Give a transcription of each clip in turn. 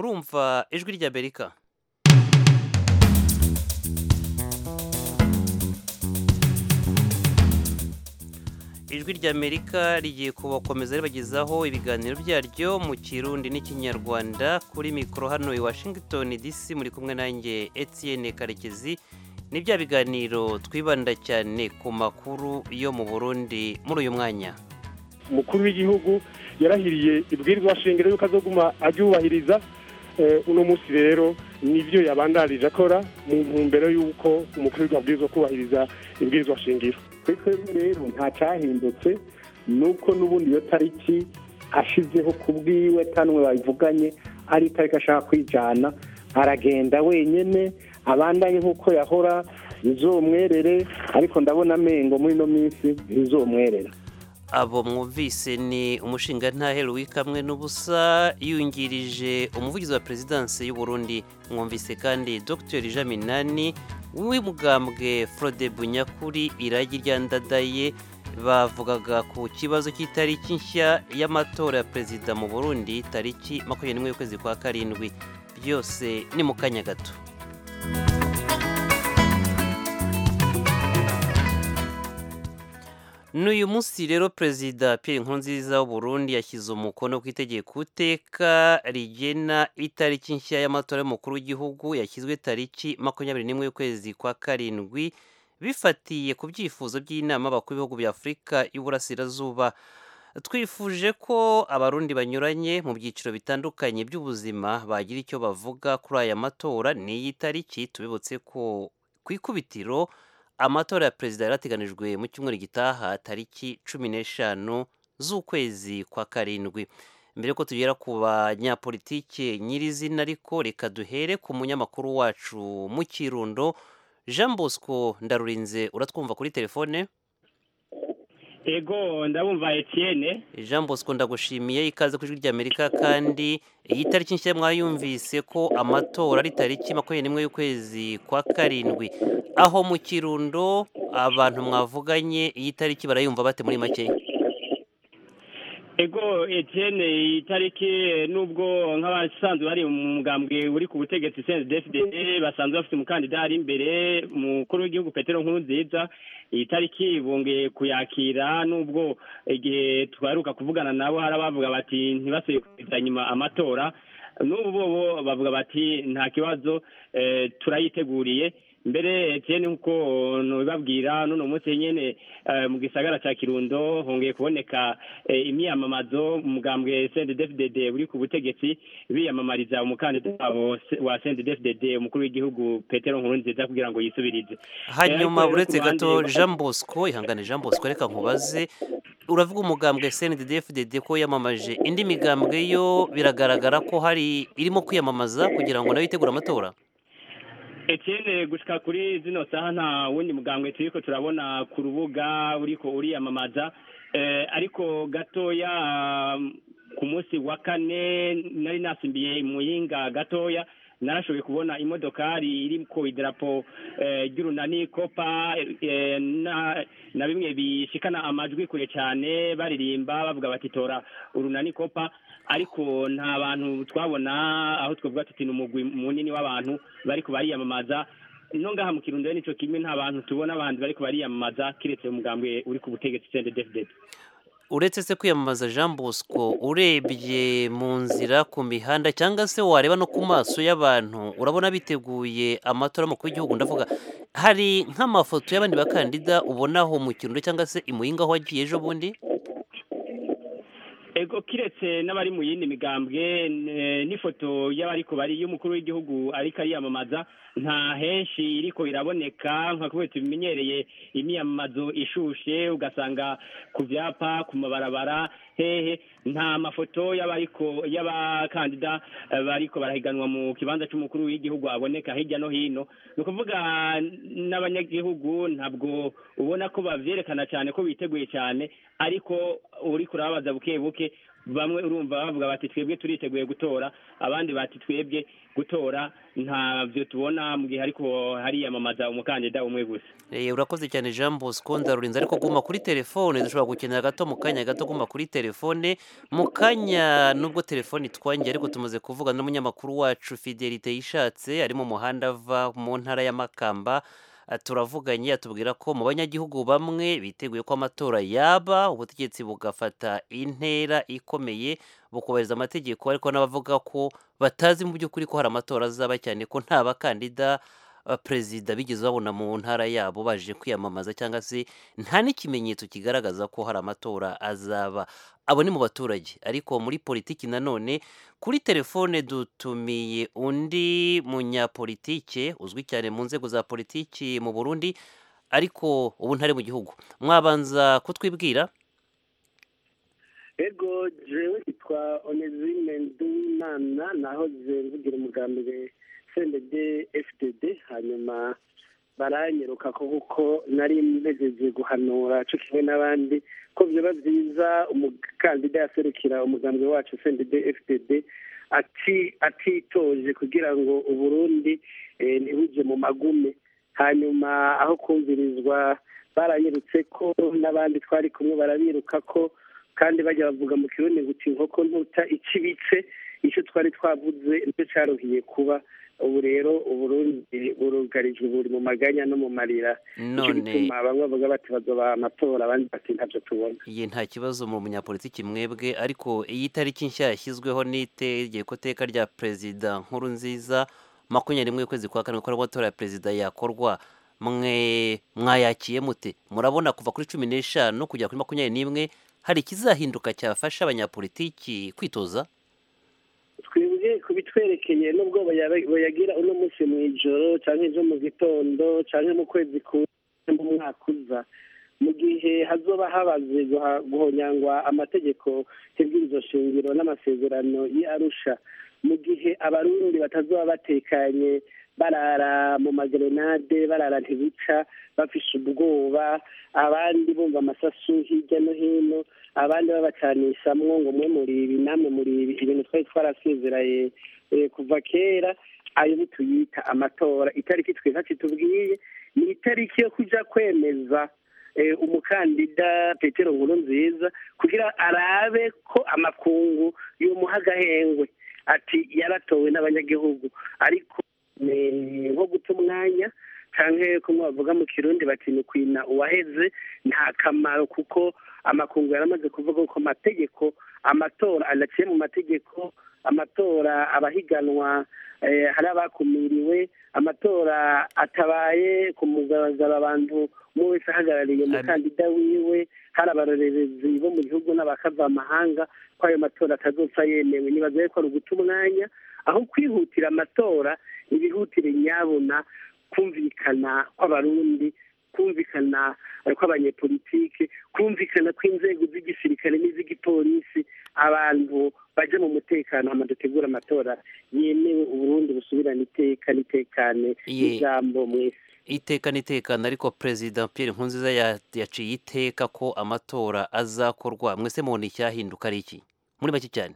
murumva ijwi ry'amerika ijwi ry'amerika rigiye kubakomeza ribagezaho ibiganiro byaryo mu kirundi n'ikinyarwanda kuri mikoro hano i washington dc muri kumwe nanjye etienne karekezi ni bya biganiro twibanda cyane ku makuru yo mu burundi muri uyu mwanya umukuru w'igihugu yarahiriye ibwirizwa shingiro yuko azoguma aryubahiriza uno munsi rero nibyo yabandarije akora mu ntumbero y'uko umukuru w'igihugu abwirizwa kubahiriza ibwirizwa shingiro kuri twebwe rero nta cyahindutse ni uko n'ubundi iyo tariki ashyizeho ku bwiwe tanwe babivuganye ari itariki ashaka kwijyana aragenda wenyine abandanye nk'uko yahora ntizomwerere ariko ndabona amengo muri ino minsi ntizomwerera abo mwumvise ni umushingantahe wikamwe n'ubusa yungirije umuvugizi wa perezidansi y'u Burundi mwumvise kandi dr jaminani w'umugambwe frode bunyakuri iragi ryandadaye bavugaga ku kibazo cy'itariki nshya y'amatora ya perezida mu burundi tariki makumyabiri n'imwe y'ukwezi kwa karindwi byose ni mu kanya gato n'uyu munsi rero perezida Pierre Nkurunziza w'u Burundi yashyize umukono ku itegeko iteka rigena itariki nshya y'amatora y'umukuru w'igihugu yashyizwe tariki makumyabiri n'imwe y'ukwezi kwa karindwi bifatiye ku byifuzo by'inama abakuru b'ibihugu bya afurika y'uburasirazuba twifuje ko abarundi banyuranye mu byiciro bitandukanye by'ubuzima bagira icyo bavuga kuri aya matora n'iyi tariki tubibutse ko ku ikubitiro amatora ya perezida yarateganijwe mu cyumweru gitaha tariki cumi n'eshanu z'ukwezi kwa karindwi mbere yuko tugera ku banyapolitike nyirizina ariko reka duhere ku munyamakuru wacu mu kirundo jean bosco ndarurinze uratwumva kuri telefone ego ndabumva etienne jean bosco ndagushimiye ikaze ku ijwi ry'amerika kandi iyi tariki nshya mwayumvise ko amatora ari tariki makumyabiri n'imwe y'ukwezi kwa karindwi aho mu kirundo abantu mwavuganye iyi tariki barayumva bate muri make ego etienne iyi tariki nubwo nk'abasanzwe bari mu mugambwe uri ku butegetsi cndfd basanzwe bafite umukandida ari imbere umukuru w'igihugu petero nkuru nziza iyi tariki bongeye kuyakira nubwo igihe twaheruka kuvugana nabo hari abavuga bati ntibasuye kugeza nyuma amatora n'ubu bo bavuga bati nta kibazo turayiteguriye mbere etienne nk'uko ntibabwira n'uno munsi nyine mu gisagara cya kirundo hongeye kuboneka imyiyamamazo umugambwe cndfdd uri ku butegetsi biyamamariza umukandida wabo wa cndfdd umukuru w'igihugu petero nkurunziza kugira ngo yisubirize hanyuma uretse gato jean bosco ihangane jean bosco reka nkubaze uravuga umugambwe cndfdd ko yamamaje indi migambwe yo biragaragara ko hari irimo kwiyamamaza kugira ngo nayo yitegure amatora Etienne gushika kuri zino saha nta wundi mugambwe turiko turabona ku rubuga uriko uriyamamaza eh, ariko gatoya ku munsi wa kane nari nasimbiye muyinga gatoya narashoboye kubona imodokari iri ku idarapo ry'urunani kopa na bimwe bishikana amajwi kure cyane baririmba bavuga bati tora urunani kopa ariko nta bantu twabona aho twavuga tuti ni umugwi munini w'abantu bari bariyamamaza no ngaha mu kirundo nicyo kimwe nta bantu tubona abandi bari bariyamamaza kiretse umugambwe uri ku butegetsi cndfd uretse se kwiyamamaza jean bosco urebye mu nzira ku mihanda cyangwa se wareba no ku maso y'abantu urabona biteguye amatora y'umukuru w'igihugu ndavuga hari nk'amafoto y'abandi bakandida ubonaho mu kirundo cyangwa se imuyinga aho wagiye ejo bundi ego kiretse n'abari mu yindi migambwe n'ifoto y'abariko bari y'umukuru w'igihugu ariko ariyamamaza nta henshi iriko iraboneka nka kubera tubimenyereye imyamamazo ishushe ugasanga ku byapa ku mabarabara hehe nta mafoto y'abariko y'abakandida bariko barahiganwa mu kibanza cy'umukuru w'igihugu aboneka hirya no hino ni ukuvuga n'abanyagihugu ntabwo ubona ko bavyerekana cyane ko biteguye cyane ariko uri kurababaza buke buke bamwe urumva bavuga bati twebwe turiteguye gutora abandi bati twebwe gutora ntavyo tubona mu gihe ariko hariyamamaza umukandida umwe gusa Eh, urakoze cyane Jean Bosco ndarurinze ariko guma kuri telefone dushobora gukenera gato mu kanya gato guma kuri telefone mu kanya nubwo telefone itwangiye ariko tumaze kuvuga n'umunyamakuru wacu Fidelite yishatse ari mu muhanda ava mu ntara ya Makamba Ah, turavuganye atubwira ko mu banyagihugu bamwe biteguye ko amatora yaba ubutegetsi bugafata intera ikomeye bukubahiriza amategeko ariko n'abavuga ko batazi mu by'ukuri ko hari amatora azaba cyane ko nta bakandida uh, perezida bigeze babona mu ntara yabo baje kwiyamamaza cyangwa se nta n'ikimenyetso kigaragaza ko hari amatora azaba abo ni mu baturage ariko muri politiki nanone kuri telefone dutumiye undi munyapolitike uzwi cyane mu nzego za politiki mu Burundi ariko ubu ntari mu gihugu mwabanza kutwibwira ego jewe yitwa onezime nduwimana naho mvugira umugambi cndd fdd hanyuma baranyeruka ko kuko nari mpejeje guhanura co kimwe n'abandi ko vyoba vyiza umukandida yaserukira umugambi wacu cndd fdd ati atitoje kugira ngo uburundi eh, ntibuje mu magume hanyuma aho kumvirizwa baranyerutse ko n'abandi twari kumwe barabiruka ko kandi bajya bavuga mu kirundi ngo uti inkoko ntuta ikibitse icyo twari twavuze nicyo cyaruhiye kuba ubu rero uburundi burugarijwe buri mu maganya no mu marira nicyo none gituma bamwe bavuga bati bazoba amatora abandi bati ntabyo tubona iyi nta kibazo mu munyapolitiki mwebwe ariko iyi tariki nshya yashyizweho n'itegeko teka rya perezida nkuru nziza makumyabiri n'imwe y'ukwezi kwa karindwi ko amatora ya perezida yakorwa mwe mwayakiye mute murabona kuva kuri cumi n'eshanu kugera kuri makumyabiri n'imwe hari ikizahinduka cyafasha abanyapolitiki kwitoza twebwe ku bitwerekeye n'ubwo baya- bayagira uno munsi mu ijoro cyangwa ejo mu gitondo cyangwa mu kwezi kumwe mu mwaka uza mu gihe hazoba habaze guha- guhonyangwa amategeko y'ibwirizo shingiro n'amasezerano y'arusha mu gihe abarundi batazoba batekanye barara mu magerenade barara ntibica bafise ubwoba abandi bumva amasasu hirya no hino abandi babacanishamwo ngo mwe muri ibi namwe muri ibi ibintu twari twarasezeraye eh, kuva kera ayo ntituyita amatora itariki twiza kitubwiye ni itariki yo kuja kwemeza eh, umukandida petero nkuru nziza kugira arabe ko amakungu yomuha agahengwe ati yaratowe n'abanyagihugu ariko ni nko guta umwanya canke kumwe bavuga mu kirundi bati ni kwina uwaheze nta kamaro kuko amakungu yaramaze kuvuga ko amategeko amatora anaciye mu mategeko amatora abahiganwa eh, hari abakumiriwe amatora atabaye ku mugaragaro abantu umwe wese ahagarariye umukandida wiwe hari abarorerezi bo mu gihugu n'abakava amahanga ko ayo matora atazopfa yemewe nibaza ko ari uguta umwanya aho kwihutira amatora ibihutire nyabona kumvikana kw'abarundi kumvikana eh, kw'abanyepolitike kumvikana kw'inzego z'igisirikare n'iz'igipolisi abantu baje mu mutekano hama dutegura amatora yemewe uburundi busubirana iteka n'itekane Ye- n'ijambo mwese iteka n'itekana ariko perezida Pierre Nkurunziza ya- yaciye iteka ko amatora azakorwa mwese mubona icyahinduka ari iki muri make cyane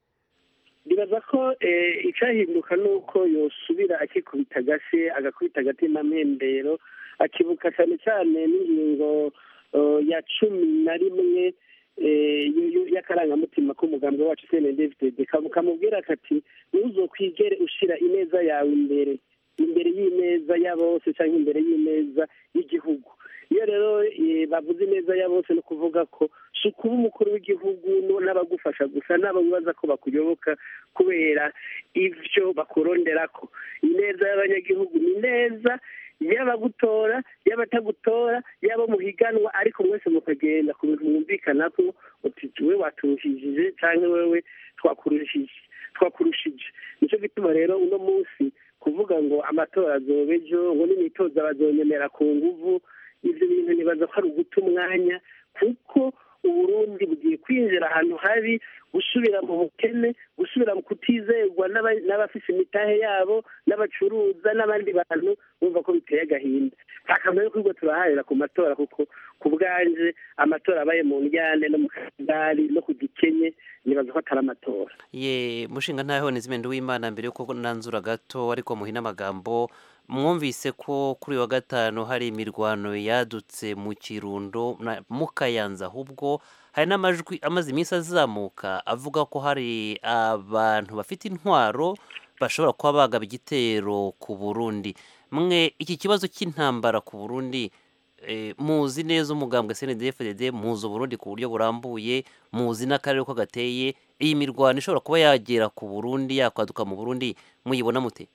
ndibaza ko eh, icyahinduka ni uko yosubira akikubita agashyi agakubita agatima mpembero akibuka cyane cyane n'ingingo eh, ya cumi na rimwe eh, y- y- y'akarangamutima k'umugambi wacu cndfdd kamubwira kati ntuzokwigere ushira ineza yawe imbere imbere y'ineza ya bose cyangwa imbere y'ineza y'igihugu iyo rero eh, bavuze ineza ya bose ni ukuvuga ko si ukuba umukuru w'igihugu no- n'abagufasha gusa n'abo bibaza ko bakuyoboka kubera ibyo bakuronderako ineza y'abanyagihugu ni neza y'abagutora y'abatagutora y'abo muhiganwa ariko mwese mukagenda ku bintu mwumvikanako uti we waturushije cyangwa wewe twakurushije twakurushije nicyo gituma rero uno munsi kuvuga ngo amatora azoba ejo ngo n'imitoza bazonyemera ku nguvu ibyo bintu nibaza ko ari uguta umwanya kuko uburundi bugiye kwinjira ahantu habi gusubira mu bukene gusubira gusubira mu kutizerwa n'aba- n'abafise imitahe yabo n'abacuruza n'abandi bantu bumva ko biteye agahinda nta kamaro ko turaharira ku matora kuko ku bwanje amatora abaye mu njyane no mu kagari no ku gikenye nibaza ko atari amatora ye mushinga ntaho nizimende w'imana mbere yuko nanzura gato ariko muhina amagambo mwumvise ko kuri uyu wa gatanu hari imirwano yadutse mu kirundo na- mu kayanza ahubwo hari n'amajwi amaze iminsi azamuka avuga ko hari abantu bafite intwaro bashobora kuba bagaba igitero ku burundi mwe iki kibazo cy'intambara ku burundi eh, muzi neza umugambwe cndfdd muzi uburundi ku buryo burambuye muzi n'akarere ko gateye iyi mirwano ishobora kuba yagera ku burundi yakwaduka mu burundi muyibona mute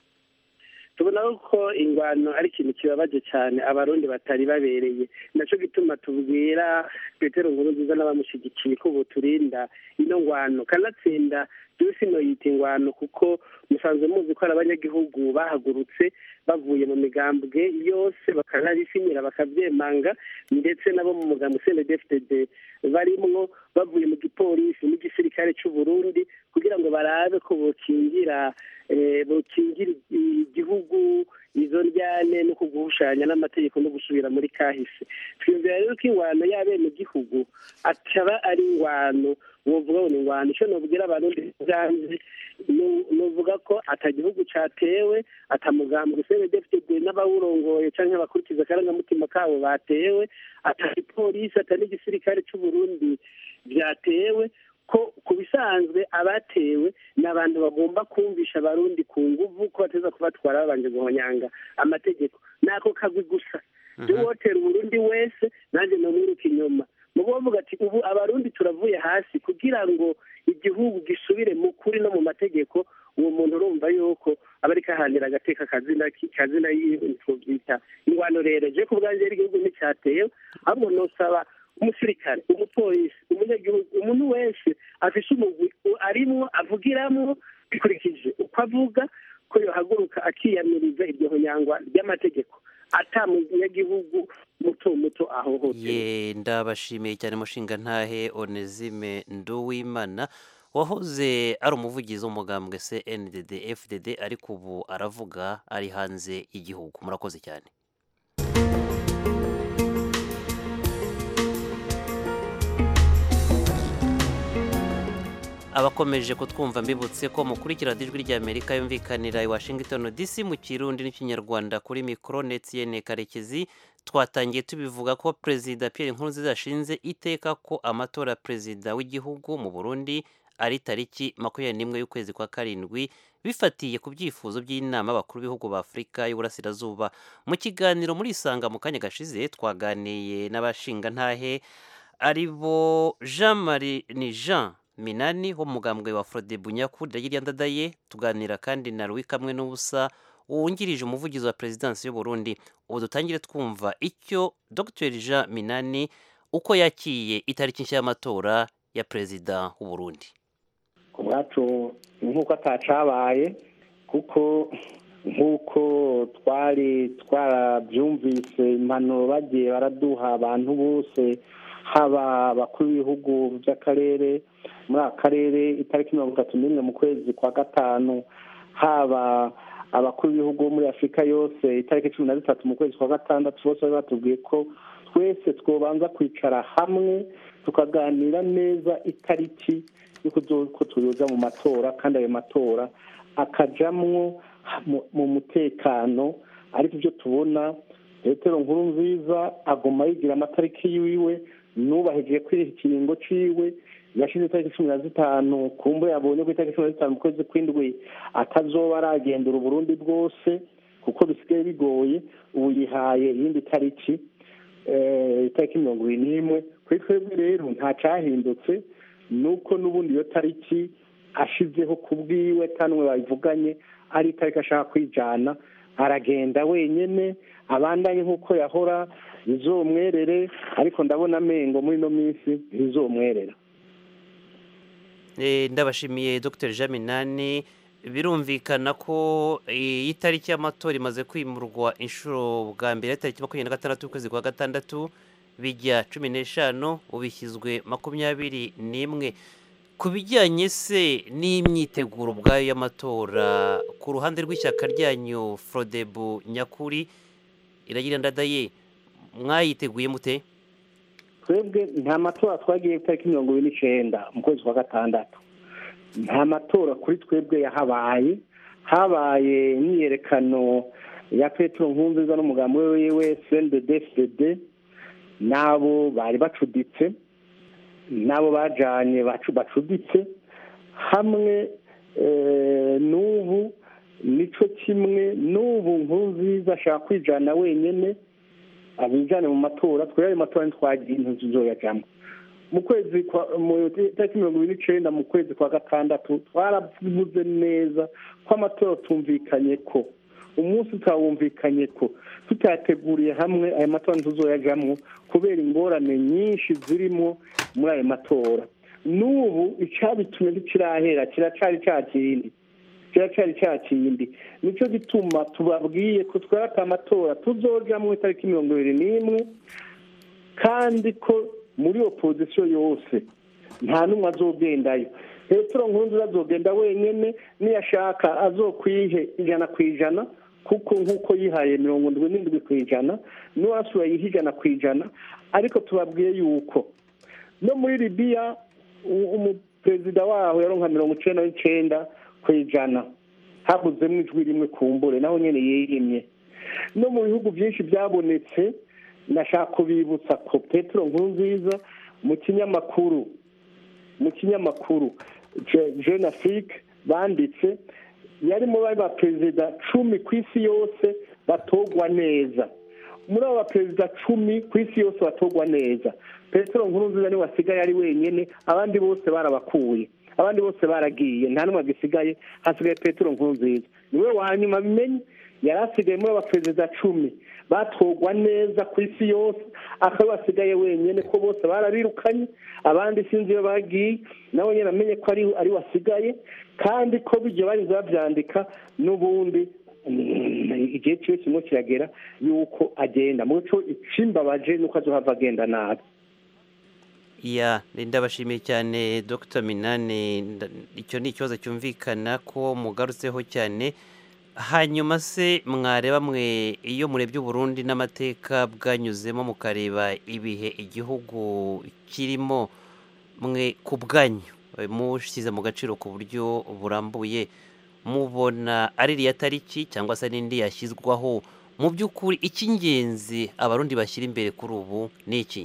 tubona ko ingwano ari ikintu kibabaje cyane abarundi batari babereye nacyo gituma tubwira petero nkuru nziza n'abamushyigikiye ko turinda ino ngwano kanatsinda byose ino yita ingwano kuko musanzwe muzi ko hari abanyagihugu bahagurutse bavuye mu migambwe yose bakanabisinyira bakabyemanga ndetse nabo mu mugambi cndfdd barimwo bavuye mu gipolisi n'igisirikare cy'u Burundi kugira ngo barabe ko bokingira eh, bokingira igihugu izo njyane no kuguhushanya n'amategeko no gusubira muri kahise twiyumvira rero ko ingwano y'abenegihugu ataba ari ingwano wovuga ngo ni ingwano icyo nobwira abarundi bwanze nuvuga ko atagihugu catewe atamugambwe cndfdd n'abawurongoye canke abakurikiza akarangamutima kabo batewe ataipolisi ata n'igisirikare c'u Burundi vyatewe ko ku bisanzwe abatewe ni abantu bagomba kumvisha abarundi ku nguvu ko bateza kubatwara babanje guhonyanga amategeko nako kagwi gusa wotera uburundi wese nanjye nomwiruka inyuma mubo bavuga ati ubu abarundi turavuye hasi kugira ngo igihugu gisubire mu kuri no mu mategeko uwo muntu urumva yuko aba ariko ahanira agateka kazina kazina yitwa ingwano rero je ku bwanjye rero igihugu nticyatewe ahubwo nosaba umusirikare umupolisi umunyagihugu umuntu wese afise umugwi arimwo avugiramwo bikurikije uko avuga ko yohaguruka akiyamiriza iryo honyangwa ry'amategeko ata munyagihugu muto muto ahohotewe ye ndabashimiye cyane mushinga ntahe onezime nduwimana wahoze ari umuvugizi w'umugambwe cndd fdd ariko ubu aravuga ari hanze y'igihugu murakoze cyane abakomeje kutwumva mbibutse ko mukurikira ijwi ry'amerika yumvikanira i washington dc mu kirundi n'ikinyarwanda kuri mikoro netiyene karekezi twatangiye tubivuga ko perezida Pierre Nkurunziza yashinze iteka ko amatora ya perezida w'igihugu mu burundi ari tariki makumyabiri n'imwe y'ukwezi kwa karindwi bifatiye ku byifuzo by'inama abakuru b'ibihugu ba afurika y'uburasirazuba mu kiganiro muri isanga mu kanya gashize twaganiye n'abashingantahe ari bo jean marie ni jean minani wo mu mugambwe wa frode bunyaku ndagiriya ndadaye tuganira kandi na louis kamwe n'ubusa wungirije umuvugizi wa perezidansi y'u Burundi ubu dutangire twumva icyo dr jean minani uko yakiye itariki nshya y'amatora ya perezida w'u Burundi ku bwacu nk'uko atacabaye kuko nk'uko twari twarabyumvise impanuro bagiye baraduha abantu bose haba abakuru b'ibihugu by'akarere muri aka karere itariki mirongo itatu n'imwe mu kwezi kwa gatanu haba abakuru b'ibihugu bo muri afurika yose itariki cumi na zitatu mu kwezi kwa gatandatu bose bari batubwiye ko twese twobanza kwicara hamwe tukaganira neza itariki y'uko tuyoza mu matora kandi ayo matora akajamwo mu mutekano ariko ibyo tubona petero nkuru nziza aguma yigira amatariki yiwe nubahije kwiha ikiringo ciwe yashize itariki cumi na zitanu kumbe yabonye ko itariki cumi na zitanu mu kwezi kw'indwi atazoba aragendera uburundi bwose kuko bisigaye bigoye ubu yihaye iyindi tariki itariki mirongo ibiri n'imwe kuri twebwe rero nta cyahindutse nuko n'ubundi iyo tariki ashizeho ku bwiwe tanwe babivuganye ari itariki ashaka kwijana aragenda wenyine abandanye nk'uko yahora bizomwerere ariko ndabona amengo muri ino minsi bizomwerera ndabashimiye dr jean minani birumvikana ko iyi tariki y'amatora imaze kwimurwa inshuro bwa mbere tariki makumyabiri na gatandatu y'ukwezi kwa gatandatu bijya cumi n'eshanu ubishyizwe makumyabiri n'imwe ku bijyanye se n'imyiteguro ubwayo y'amatora ku ruhande rw'ishyaka ryanyu forodebu nyakuri iragira ndadaye mwayiteguye mute twebwe nta matora twagiye itariki mirongo ibiri n'icyenda mu kwezi kwa gatandatu nta matora kuri twebwe yahabaye habaye imyiyerekano ya petero nkunziza n'umugambi we wiwe cnddd n'abo bari bacuditse n'abo bajyanye bacuditse hamwe n'ubu nicyo kimwe n'ubu nkunziza ashaka kwijyana wenyine abijyane mu matora twere ayo matora ntitwagiye inzu zoyajyamo mu kwezi mu itariki mirongo ibiri n'icyenda mu kwezi kwa gatandatu twaravuze neza ko amatora tumvikanye ko umunsi tutawumvikanye ko tutayateguriye hamwe aya matora ntituzoyajyamo kubera ingorane nyinshi zirimo muri ayo matora n'ubu icyabitumye ntikirahera kiracyari cya kindi kiracyari cya kindi nicyo gituma tubabwiye ko twata amatora tuzojyamo itariki mirongo ibiri n'imwe kandi ko muri opozisiyo yose nta n'umwe azogendayo petero nkunzi azogenda wenyine niyashaka azokwihe ijana ku ijana kuko nk'uko yihaye mirongo indwi n'indwi ku ijana n'uwasura yiha ijana ku ijana ariko tubabwiye yuko no muri libiya umuperezida waho yaronka mirongo icyenda n'icyenda ku ijana habuzemo ijwi rimwe kumbure naho nyine yirimye no mu bihugu byinshi byabonetse nashaka kubibutsa ko petero nkurunziza mu kinyamakuru mu kinyamakuru jeune afrique banditse yarimo bari ba perezida cumi ku isi yose batogwa neza muri abo baperezida cumi ku isi yose batogwa neza petero nkurunziza niwe wasigaye ari wenyine abandi bose barabakuye abandi bose baragiye nta n'umwe agisigaye hasigaye petero nkurunziza niwe wa nyuma bimenye yari asigaye muri aba perezida cumi batogwa neza ku isi yose akaba basigaye wenyine ko bose barabirukanye abandi sinzi iyo bagiye nawe nyine amenye ko ari ari wasigaye kandi ko bijya barinze babyandika n'ubundi igihe kiwe kimwe kiragera yuko agenda muco ikimbabaje nuko azohava agenda nabi ya ndabashimiye cyane dr minani icyo ni ikibazo cyumvikana ko mugarutseho cyane hanyuma se mwareba mwe iyo murebye uburundi n'amateka bwanyuzemo mukareba ibihe igihugu kirimo mwe ku bwanyu mushyize mu gaciro ku buryo burambuye mubona ari iriya tariki cyangwa se n'indi yashyizwaho mu by'ukuri icy'ingenzi abarundi bashyira imbere kuri ubu ni iki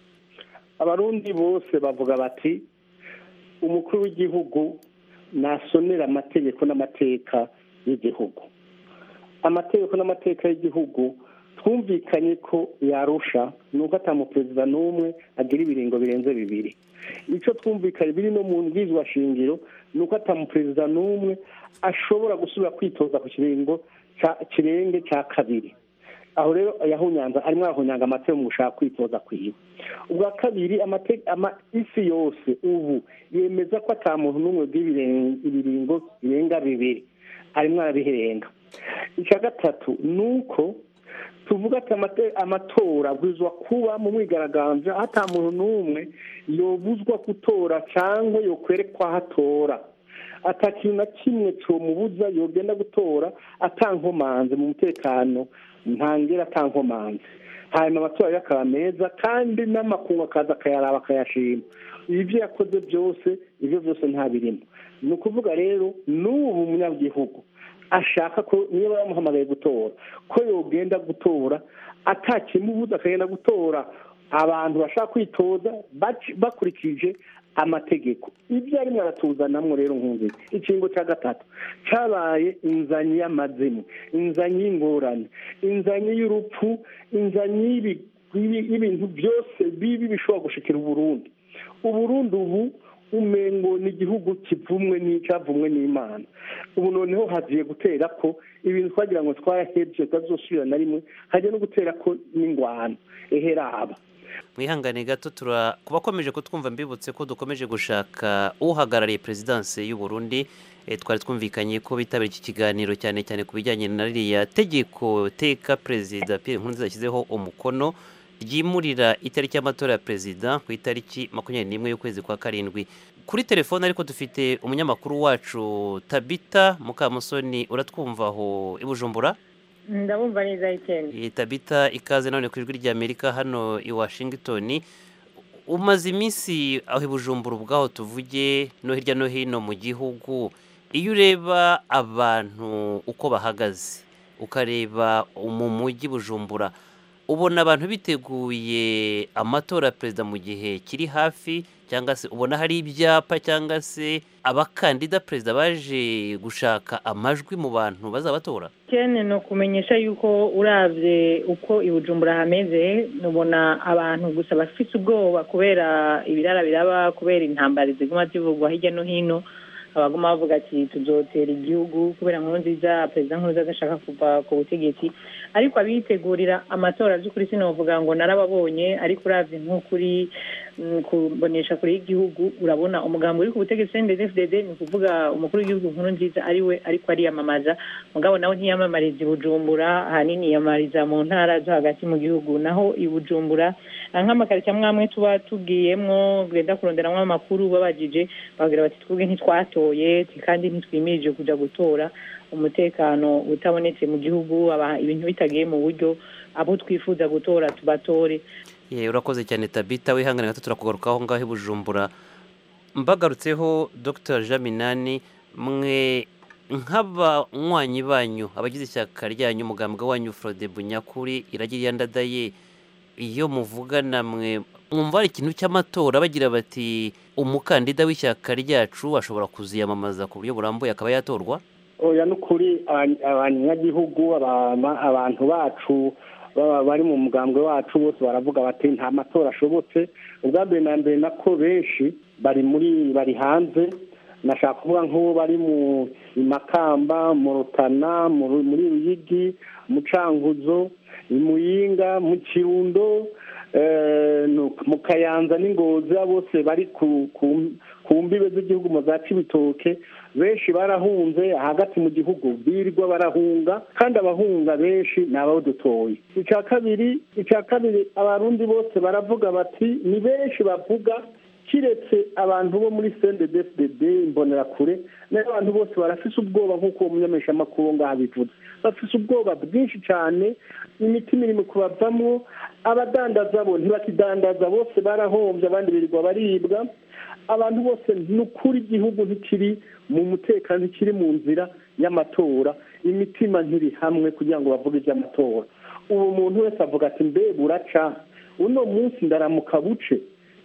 abarundi bose bavuga bati umukuru w'igihugu nasonera amategeko n'amateka y'igihugu amategeko n'amateka y'igihugu twumvikanye ko yarusha ni uko atamuperezida n'umwe agira ibiringo birenze bibiri icyo twumvikanye biri no mu shingiro ni uko atamuperezida n'umwe ashobora gusubira kwitoza ku kiringo kirenge cya kabiri aho rero yahunyanza arimo arahunyanga amategeko mu gushaka kwitoza kwiwe ubwa kabiri isi yose ubu yemeza ko atamuntu n'umwe bw'ibiringo birenga bibiri arimo arabiherenga icya gatatu ni uko tuvuga ati amatora abwirizwa kuba mu mwigaragambyo aho ata muntu n'umwe yobuzwa gutora cyangwa yokwerekwa aho atora atakintu na kimwe cyomubuza yogenda gutora atankomanze mu mutekano ntangire atankomanze hanyuma amatora akaba meza kandi n'amakungu akaza akayaraba akayashima ibyo yakoze byose ibyo byose ntabirimo ni ukuvuga rero n'ubu munyagihugu ashaka ko niba bamuhamagaye gutora ko yogenda gutora atakimubuza akagenda gutora abantu bashaka kwitoza bakurikije amategeko ibyo arimo aratuzanamo rero nkunze ikingo cya gatatu cyabaye inzanyi y'amazimu inzanyi y'ingorane inzanyi y'urupfu inzanyi y'ibintu byose bibi bishobora gushikira uburundi uburundi ubu umengo ni igihugu kivumwe n'icyavumwe n'imana ubu noneho hagiye gutera ko ibintu twagira ngo twarahebye tutazosubira na rimwe hajya no gutera ko n'ingwano eheraba mwihangane gato tura ku bakomeje kutwumva mbibutse ko dukomeje gushaka uhagarariye perezidansi y'u Burundi twari twumvikanye ko bitabira iki kiganiro cyane cyane ku bijyanye na ririya tegeko teka perezida Pierre Nkurunziza yashyizeho umukono ryimurira itariki y'amatora ya perezida ku itariki makumyabiri n'imwe y'ukwezi kwa karindwi kuri telefone ariko dufite umunyamakuru wacu tabita mukamusoni uratwumva aho i bujumbura ndabumva neza ikenda Eh, tabita ikaze none ku ijwi ry'amerika hano i washington umaze iminsi aho i bujumbura ubwaho tuvuge no hirya no hino mu gihugu iyo ureba abantu uko bahagaze ukareba mu mujyi bujumbura ubona abantu biteguye amatora ya perezida mu gihe kiri hafi cyangwa se ubona hari ibyapa cyangwa se abakandida perezida baje gushaka amajwi mu bantu bazabatora ikende ni ukumenyesha yuko urabye uko i bujumbura hameze ubona abantu gusa bafite ubwoba kubera ibirara biraba kubera intambara ziguma zivugwa hirya no hino abaguma bavuga ati tuzotera igihugu kubera nkuru nziza perezida nkuru nziza ashaka kuva ku butegetsi ariko abitegurira amatora by'ukuri sinavuga ngo narababonye ariko uravye nk'ukuri mm, kubonesha kure y'igihugu urabona umugambi uri ku butegetsi ndfdd ni ukuvuga umukuru w'igihugu nkuru nziza ari we ariko ariyamamaza mugabo nawe ntiyamamariza i bujumbura ahanini yiyamamariza mu ntara zo hagati mu gihugu naho i bujumbura ah, nk'amakaritsiye amwe amwe tuba tubwiyemwo genda kuronderamwo amakuru babajije bagira bati twebwe ntitwatoye kandi ntitwimirije kuja gutora umutekano utabonetse mu gihugu aba- ibintu bitagiye mu buryo abo twifuza gutora tubatore Ye, urakoze cyane tabita wihangane gato turakugarukaho ngaho i bujumbura mbagarutseho dr jean minani mwe nk'abanywanyi banyu abagize ishyaka ryanyu umugambwe wanyu frode bunyakuri iragira ndadaye iyo muvugana mwe mwumva hari ikintu cy'amatora bagira bati umukandida w'ishyaka ryacu ashobora kuziyamamaza ku buryo burambuye akaba yatorwa oya ni ukuri aba- abanyagihugu abama- abantu bacu baba bari mu mugambwe wacu bose baravuga bati nta matora ashobotse ubwa mbere na mbere nako benshi bari muri bari hanze nashaka kuvuga nk'uwo bari mu i makamba mu rutana mu Ru- muri ruyigi mu cankuzo i muyinga mu kirundo eh, no- mu kayanza n'ingozi abo bose bari ku ku- ku mbibe z'igihugu mu za cibitoke benshi barahunze hagati mu gihugu birirwa barahunga kandi abahunga benshi ni abadutoye icya kabiri icya kabiri abarundi bose baravuga bati ni benshi bavuga kiretse abantu bo muri cndfdd imbonerakure nayo abantu bose barafise ubwoba nk'uko uwo munyameshamakuru ngaho abivuze bafise ubwoba bwinshi cyane imitima iri mu kubavamwo abadandaza bo ntibakidandaza bose barahombye abandi birirwa baribwa abantu bose ni ukuri igihugu ntikiri mu mutekano ntikiri mu nzira y'amatora imitima ntiri hamwe kugira ngo bavuge iby'amatora ubu umuntu wese avuga ati mbe buraca uno munsi ndaramuka buce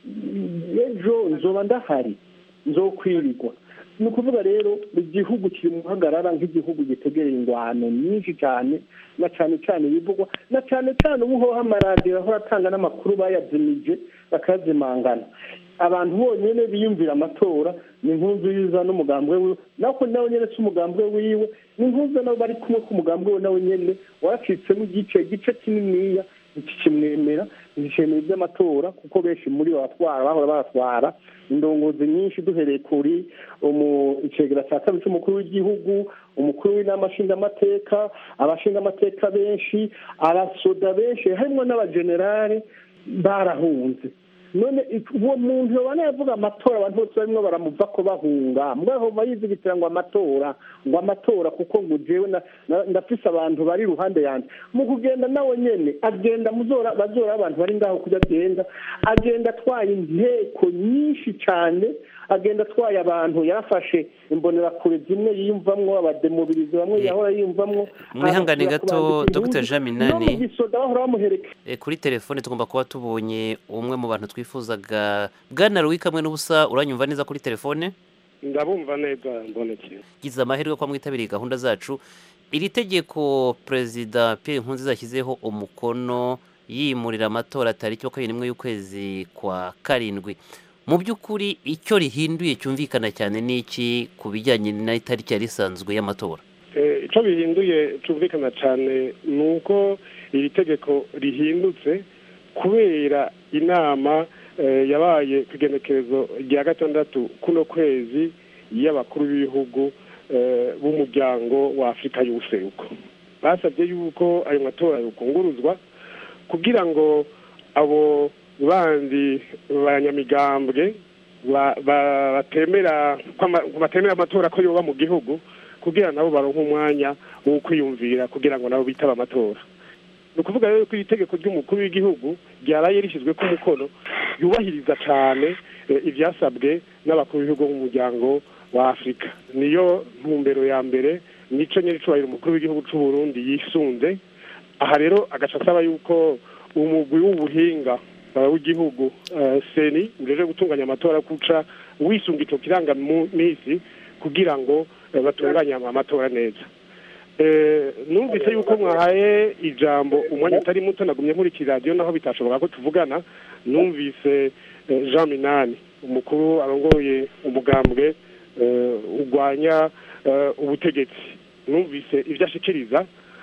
ejo nzoba ndahari nzokwirirwa ni ukuvuga rero igihugu kiri mu muhagarara nk'igihugu gitegereye ingwano nyinshi cyane na cyane cyane bivugwa na cyane cyane ubu hoho amaradiyo ahora atanga n'amakuru bayazimije bakazimangana abantu bonyine biyumvira amatora ni nziza n'umugambwe wiwe nako nawe nyine si umugambwe wiwe ni nkuza nabo bari kumwe k'umugambwe we nawe nyine waracitsemo igice igice kininiya ntikikimwemera ntikikemera iby'amatora kuko benshi muri bo batwara bahora batwara indongozi nyinshi duhereye kuri icegera cya kabiri cy'umukuru w'igihugu umukuru w'inama nshingamateka abashingamateka benshi abasoda benshi harimo n'abajenerali barahunze none uwo muntu yabona yavuga amatora abantu bose barimo baramuva ko bahunga mwaho bayizigitira ngo amatora ngo amatora kuko ngo jewe ndafise abantu bari iruhande yanjye mu kugenda nawe nyene agenda muzora bazora abantu bari ngaho kujya agenda agenda atwaye inteko nyinshi cyane agenda atwaye abantu yarafashe imbonerakure zimwe yiyumvamwo abademobirizi bamwe yahora yiyumvamwo mwihangane gato dr jean minani gisoda bahora bamuhereka kuri telefone tugomba kuba tubonye umwe mu bantu twifuzaga bwana ruwi kamwe n'ubusa uranyumva neza kuri telefone ndabumva neza mboneke gize amahirwe ko mwitabiriye gahunda zacu iri tegeko perezida Pierre Nkurunziza yashyizeho umukono yimurira amatora tariki makumyabiri n'imwe y'ukwezi kwa karindwi mu by'ukuri icyo rihinduye cyumvikana cyane ni iki ku bijyanye n'itariki yari isanzwe y'amatora icyo bihinduye cyumvikana cyane ni uko iri tegeko rihindutse kubera inama yabaye ku igenekerezo rya gatandatu kuno kwezi y'abakuru b'ibihugu b'umuryango wa afurika y'ubuseruko basabye yuko ayo matora yakunguruzwa kugira ngo abo bandi banyamigambwe ba- ba- batemera ko ama- batemera amatora ko yoba mu gihugu kugira nabo baronke umwanya wo kwiyumvira kugira ngo nabo bitaba amatora ni ukuvuga rero ko iri tegeko ry'umukuru w'igihugu ryaraye rishyizwe ku mukono yubahiriza cyane eh, ibyasabwe n'abakuru b'ibihugu b'umuryango wa afurika niyo ntumbero ya mbere nico nyiri cubahiro umukuru w'igihugu c'u Burundi yisunze aha rero agaca asaba yuko umugwi w'ubuhinga uh, w'igihugu uh, seni ujeje gutunganya amatora kuca wisunga ico kiranga misi kugira ngo uh, batunganye amatora neza Eh, numvise yuko mwahaye ijambo umwanya utari muto nagumye nkurikira radiyo naho bitashoboka ko tuvugana numvise eh, jean minani umukuru arongoye umugambwe eh, urwanya eh, ubutegetsi numvise ibyo ashikiriza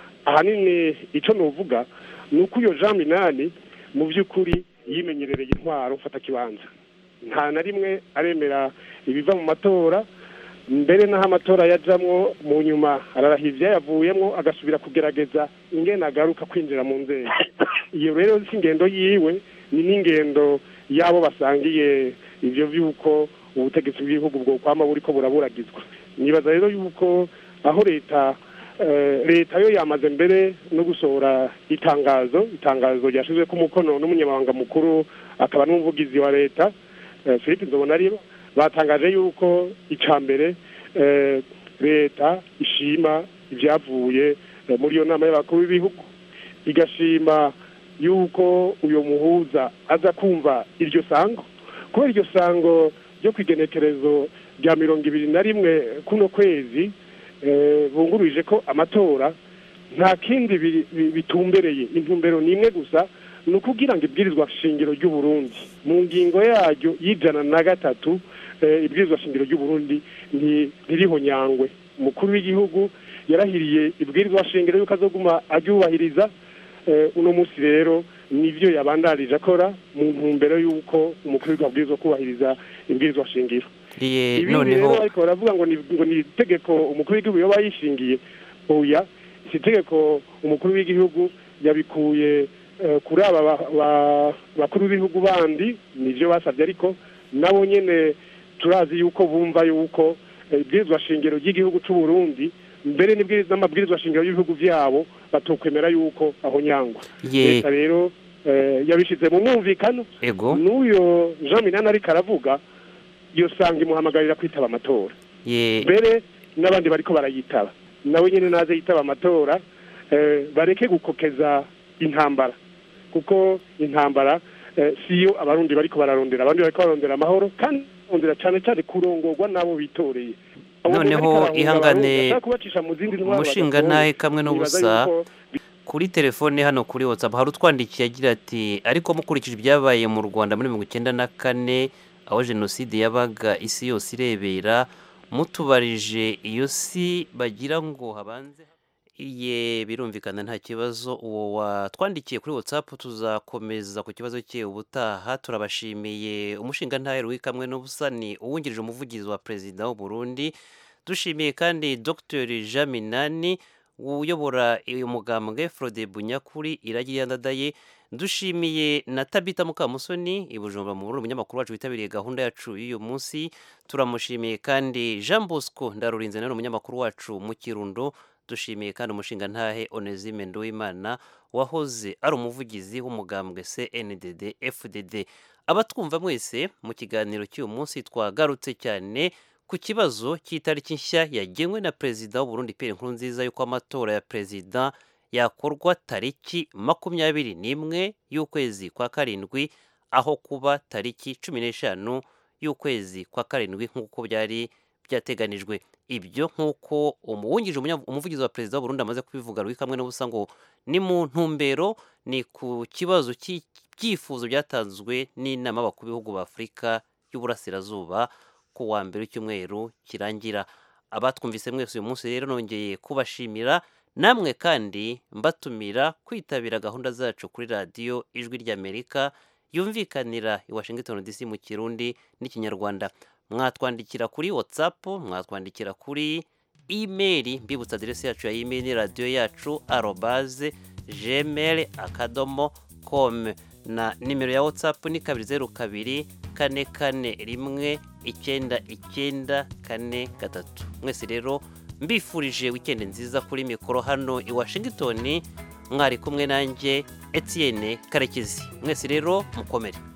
ahanini icyo nuvuga ni uko iyo jean minani mu by'ukuri yimenyerereye intwaro mfata kibanza nta na rimwe aremera ibiva mu matora mbere n'aho amatora yajamwo mu nyuma ararahira ibyayavuyemo agasubira kugerageza ingene agaruka kwinjira mu nzego iyo rero si ingendo yiwe ni n'ingendo y'abo basangiye ibyo by'uko ubutegetsi bw'igihugu bwo kwama buriko buraburagizwa nibaza rero yuko aho leta eh, leta yo yamaze mbere no gusohora itangazo itangazo ryashizwe ku mukono n'umunyamabanga mukuru akaba n'umuvugizi wa leta eh, Philippe Nzobonariba batangaje yuko icya mbere eh, leta ishima ibyavuye eh, muri iyo nama y'abakuru b'ibihugu igashima yuko uyu muhuza aza kumva iryo sango kubera iryo sango ryo ku igenekerezo rya mirongo ibiri na rimwe kuno kwezi eh, bunguruje ko amatora nta kindi bi- bi- bitumbereye intumbero ni imwe gusa ni ukugira ngo ibwirizwa shingiro ry'u Burundi mu ngingo yaryo y'ijana na gatatu eh, ibwirizwa shingiro ry'u Burundi nti- ntiriho nyangwe umukuru w'igihugu yarahiriye ibwirizwa shingiro yuko azoguma aryubahiriza eh, uno munsi rero nivyo yabandarije akora mu ntumbero y'uko umukuru w'igihugu abwirizwa kubahiriza ibwirizwa shingiro Iye, ibindi noneho rero ariko baravuga ngo ni ngo ni itegeko umukuru w'igihugu yoba yishingiye oya si itegeko umukuru w'igihugu yabikuye eh, kuri aba ba- ba- bakuru b'ibihugu bandi nivyo basabye ariko nabo nyene turazi yuko bumva yuko eh, ibwirizwa shingiro ry'igihugu c'u Burundi mbere n'ibwiriza n'amabwirizwa shingiro y'ibihugu vyabo batokwemera yuko aho nyangwa ye leta rero eh, yabishize mu mwumvikano ego n'uyo jean minani ariko aravuga iyo sanga imuhamagarira kwitaba amatora ye mbere n'abandi bariko barayitaba nawe nyine naze yitaba amatora eh, bareke gukokeza intambara kuko intambara eh, siyo abarundi bariko bararondera abandi bariko bararondera amahoro kandi barondera cyane cyane kurongorwa n'abo bitoreye Abo Noneho bariko barahunga ihangane, abarundi, bashaka kubacisha mu zindi ntwaro umushinga badatoye. ntahe kamwe Nibaza n'ubusa yuko kuri telefone hano kuri whatsapp hari utwandikiye agira ati ariko mukurikije ibyabaye mu rwanda muri mirongo icyenda na kane aho jenoside yabaga isi yose irebera mutubarije iyo si bagira ngo habanze iye birumvikana nta kibazo uwo watwandikiye kuri whatsapp tuzakomeza ku kibazo cye ubutaha turabashimiye umushinga ntaheru w'ikamwe n'ubusa ni uwungirije umuvugizi wa perezida w'u Burundi dushimiye kandi dr jean minani uyobora uyu mugambwe Frode Bunyakuri iragira yandadaye dushimiye na Tabita Mukamusoni i Bujumbura mu Burundi umunyamakuru wacu witabiriye gahunda yacu y'uyu munsi turamushimiye kandi Jean Bosco Ndarurinze nawe umunyamakuru wacu mu Kirundo dushimiye kandi umushinga ntahe Onesime Nduwimana wahoze ari umuvugizi w'umugambwe CNDD FDD abatwumva mwese mu kiganiro cy'uyu munsi twagarutse cyane ku kibazo cy'itariki nshya yagenwe na perezida w'u Burundi Pierre Nkurunziza yuko amatora ya perezida yakorwa tariki makumyabiri n'imwe y'ukwezi kwa karindwi aho kuba tariki cumi n'eshanu y'ukwezi kwa karindwi nk'uko byari byateganijwe ibyo nk'uko umuwungirije umunya- umuvugizi wa perezida w'u Burundi amaze kubivuga Louis kamwe n'ubusa ngo ni mu ntumbero ni ku kibazo cy'ibyifuzo byatanzwe n'inama y'abakuru b'ibihugu b'Afurika y'Uburasirazuba ku wa mbere w'icyumweru kirangira abatwumvise mwese uyu munsi rero nongeye kubashimira namwe kandi mbatumira kwitabira gahunda zacu kuri radiyo ijwi ry'amerika yumvikanira i washington dc mu kirundi n'ikinyarwanda mwatwandikira kuri whatsapp mwatwandikira kuri imeri mbibutsa aderesi yacu ya imeri ni radiyo yacu arobaze gmail akadomo com na nimero ya watsapu ni kabiri zeru kabiri kane kane rimwe icyenda icyenda kane gatatu mwese rero mbifurije wikendi nziza kuri mikoro hano i washington mwari kumwe nanjye etienne karekezi mwese rero mukomere